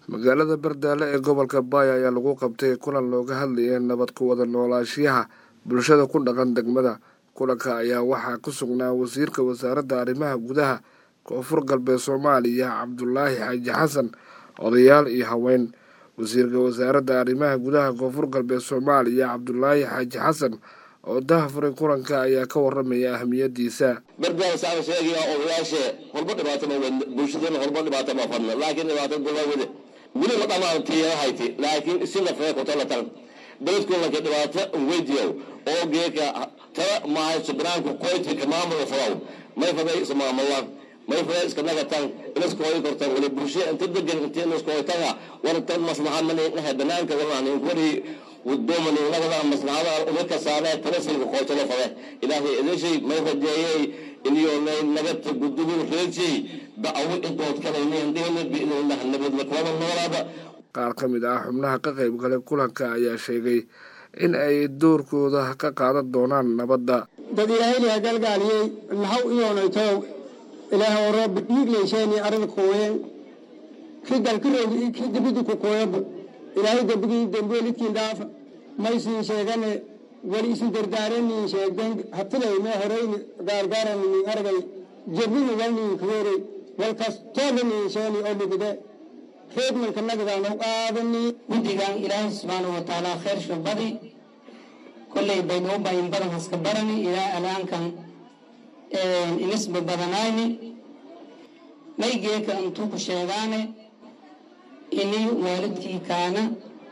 magaalada bardaale ee gobolka baaya ayaa lagu qabtay kulan looga hadlayay nabad ku wada noolaashiyaha bulshada ku dhaqan degmada kulanka ayaa waxaa ku sugnaa wasiirka wasaaradda arrimaha gudaha koonfur galbeed soomaaliya cabdulaahi xaaji xasan odayaal iyo haween wasiirka wasaaradda arrimaha gudaha koonfur galbeed soomaaliya cabdulaahi xaaji xasan oo dahafuray kulanka ayaa ka waramaya ahamiyadiisa bardaal saan sheegaya odayaashe horba dhibaato ma wadno bulshadana horba dhibaato ma fadno laakiin dhibaato gola wade weli ma dhamaan tiyahayte laakiin isina fee kutolatan beledkulanka dhibaato weydiyow oo geeka tala maahay subraanku qoytinka maamula falaw may faday ismaamulaan may faday iska nagatan inaska hoy kortan wali bulshe inta degan inta inaska hoytanga wartan maslaxa maniinaha banaanka walaan wari wadooman nagada maslaxada umaka saaree talasilka qoytalo fade ilaahay idashay may rajeeyey inyoonay nagata gudubin reejay da'awo intood kalaynayndhihna biidnillah nabadla kulada noolaada qaar ka mid ah xubnaha ka qayb galay kulanka ayaa sheegay in ay doorkooda ka qaadan doonaan nabadda dad ilaahayliha galgaaliyey nahaw iyoonaytow ilaah orooba dhiiglaysheen arada kuween ki dalkiroog ki dibidi ku kuweeba ilaahay dembigii dembeelidkiin dhaafa maysiin sheegane wali isu dardaaraniin sheegden hatilayme horeyni gaargaaraniin argay jebini walniin kuweerey walkas toodaniin sheeni oo dhigide reedmanka nagadaanu qaadani guddigan ilaahay subxaanau watacaala khayr shubadi kolley baynu u bayin badan haska barani ilaa alaankan inisba badanayni maygeeka intuu ku sheegaane ini waalidkii kaana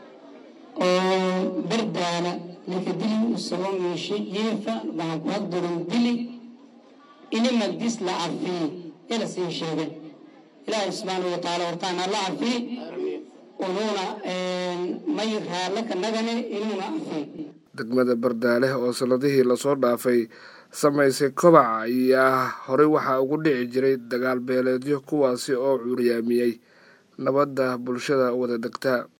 oo bardaala lakadili usagoo miishe yeefa waxaan ku hadduran dili ini magdis la cafiy ila siin sheegen ilaahay subxaanau watacaala hortaana la cafiy unuuna may raallaka nagane inuuna cafiy degmada bardaale oo sanadihii lasoo dhaafay samaysay kobaca ayaa horey waxaa ugu dhici jiray dagaal beeleedyo kuwaasi oo cuuryaamiyey nabadda bulshada wada degta